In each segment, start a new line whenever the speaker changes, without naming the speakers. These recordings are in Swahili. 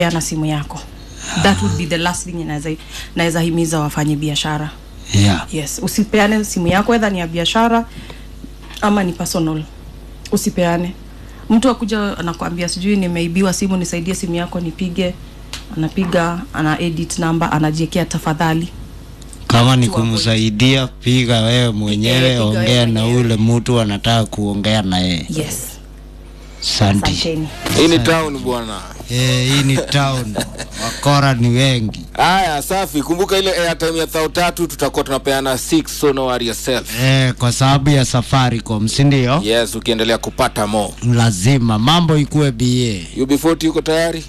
peana simu yako that would be the last thing naweza naweza himiza wafanye biashara
yeah.
yes usipeane simu yako edha ni ya biashara ama ni personal usipeane mtu akuja anakwambia sijui nimeibiwa simu nisaidie simu yako nipige anapiga ana edit number anajiekea tafadhali
kama ni
Watu wa
kumsaidia piga wewe mwenyewe
piga wewe
ongea na
mwenyewe.
ule mtu anataka kuongea na yeye
yes
santi
asanteni
hii ni town bwana
Eh, hii ni town wakora ni wengi
haya safi kumbuka ile airtime ya thao tatu tutakuwa tunapeana 6 so no worry yourself
eh, kwa sababu ya safaricom sindio
yes ukiendelea kupata mo
lazima mambo ikuwe ba
ub40 yuko tayari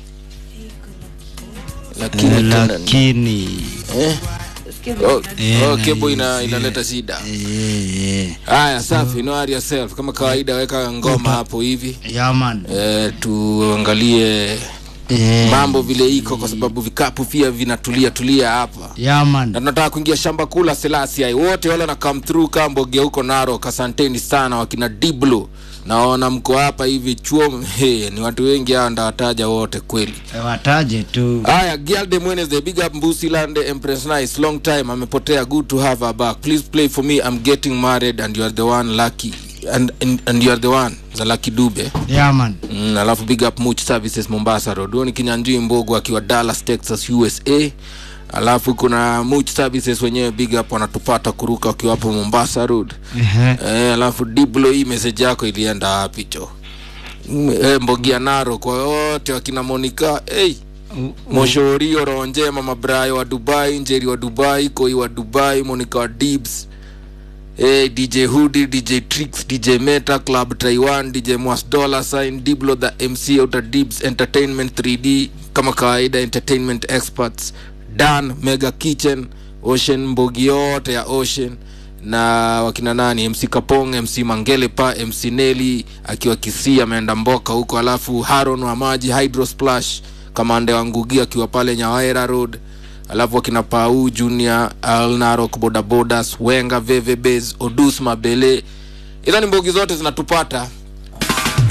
lakini
eh,
tuna-
lakini
eh? oh,
Eh,
oh,
na
kebo
hii-
ina, inaleta shida
eh, eh.
haya safi no worry yourself kama kawaida weka ngoma hapo hivi
yaman
eh, tuangalie
eh,
mambo vile iko kwa sababu vikapu pia vinatulia tulia hapa na
yaman
tunataka kuingia shamba kula selasi wote wale na come through kamboge huko narok asanteni sana wakina diblo naona mko hapa hivi chuo hey, ni watu wengi hawa ndawataja wote kweli
Eh, wataje tu
haya gialde wednesday big up mbusilande empress nice long time amepotea good to have her back please play for me i'm getting married and you are the one lucky and, and, and you are the one za lucky dube
yaman
mm, alafu big up much services mombasa road huyo ni kinyanjui mbogo akiwa dallas texas usa alafu kuna much services wenyewe big up wanatupata kuruka wakiwa hapo mombasa road
Ehe.
eh, alafu diblo hii message yako ilienda wapi cho Mm, eh, mbogia naro kwa wote wakina monika hey. moshorio roho njema mabrayo wa dubai njeri wa dubai koi wa dubai monika wa dibs Hey, dj hudi dj trix dj meta club taiwan dj mwas dollar sign diblo the mc outer dibs entertainment 3d kama kawaida entertainment experts dan mega kitchen ocean mbogi yote ya ocean na wakina nani mc kapong mc mangele pa mc neli akiwa kisii ameenda mboka huko alafu haron wa maji hydro splash kamande wa ngugi akiwa pale nyawaera road alafu wakina pau junior alnarok bodabodas wenga veve bas odus mabele idhani mbogi zote zinatupata